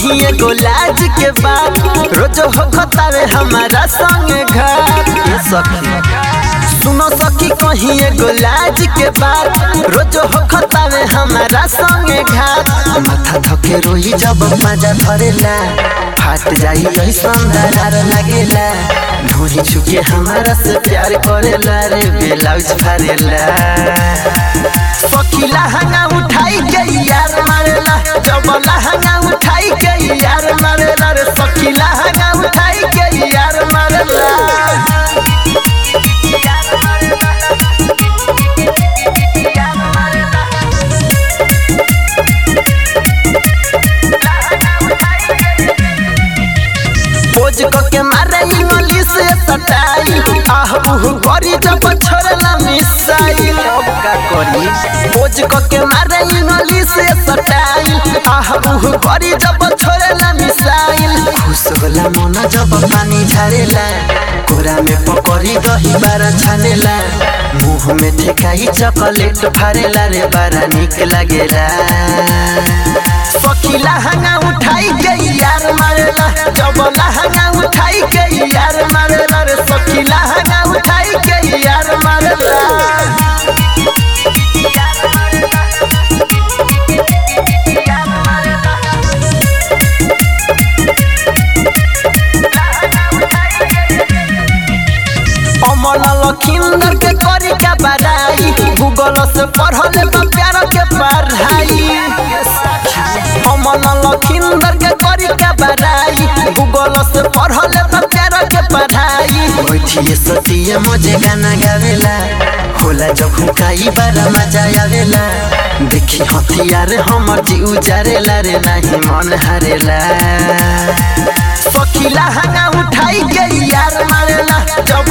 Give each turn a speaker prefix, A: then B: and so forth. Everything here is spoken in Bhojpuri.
A: कहीं एगो लाज के बात रोज हो खतावे हमारा संगे घर ये सखी सुनो सखी कहीं एगो लाज के बात रोज हो खतावे हमारा संगे घाट माथा थके रोई जब मजा धरेला फाट जाई ऐसन दरार लागेला ढोरी छुके हमारा से प्यार करेला रे ब्लाउज फारेला सखी लहंगा उठाई के यार मारेला जब लहंगा उठाई के यार मारेला रे सखी लहंगा उठाई के यार मारेला पोज क के मारे इंग्लिश से सटाई आह उह करी जब छोड़ला मिसाई अब का करी पोज क के मारे इंग्लिश से सटाई आह उह करी जब छोड़ला मिसाइल खुश होला मन जब पानी झारेला कोरा में पकड़ी दही बारा छानेला मुंह में ठेकाई चॉकलेट फारेला रे बारा निक लागेला सखी लहंगा उठाई के यार मारेला जब लहंगा उठाई के यार मारेला रे सखी लहंगा उठाई के यार मारेला अमन लखिंदर के करी का बड़ाई गूगल से पढ़ले बा प्यार के पढ़ाई अमन लखिंदर के करी का बड़ाई गूगल से पढ़ले बा प्यार के पढ़ाई बैठिए सतिए मजे गाना गावेला होला जब हुकाई बारा मजा आवेला देखी हथियार हमर जी उजारेला रे नहीं मन हारेला सखी लहंगा उठाई के यार मारेला जब